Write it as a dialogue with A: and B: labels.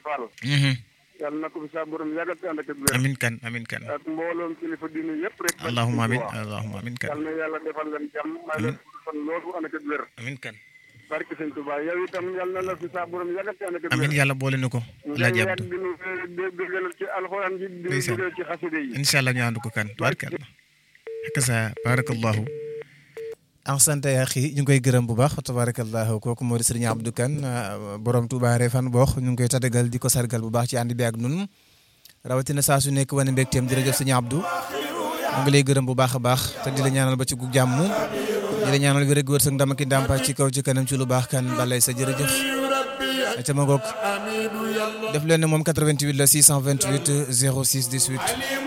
A: Fall yàlla na ko fi saa borom yàggal te ànd ak wér
B: amin kan amin kan
A: ak mbooloom kilifa diine yëpp rek
B: allahumma amin allahumma amin kan
A: yàlla na yàlla defal leen jàmm may leen fan loolu ànd ak wér
B: amin kan
A: barke sëñ Tuubaa yow itam yàlla na la fi saa borom yàggal te ànd ak wér
B: amin yàlla boole nu ko laa
A: nga
B: jàpp
A: yàgg dinu déggal ci alxuraan ji di
B: Ndeysaan.
A: déggal ci xaside yi
B: incha allah ñu ànd ko kan tabarkalla hakaza barakallahu ahsanta ya axi ñu ngi koy gërëm bu baax tabarakallahu kooku moo di sëriñ Abdou Kane borom Touba Refane boox ñu ngi koy tadagal di ko sargal bu baax ci ànd bi ak nun rawatina saa su nekk wane mbégteem jërëjëf sëriñ Abdou ñu ngi lay gërëm bu baax a baax te di la ñaanal ba ci gu jàmm di la ñaanal wér ak wërsëg ndam ak i ndàmpa ci kaw ci kanam ci lu baax kan balay sa jërëjëf ca ma goog def leen ne moom 88 la 628 06 18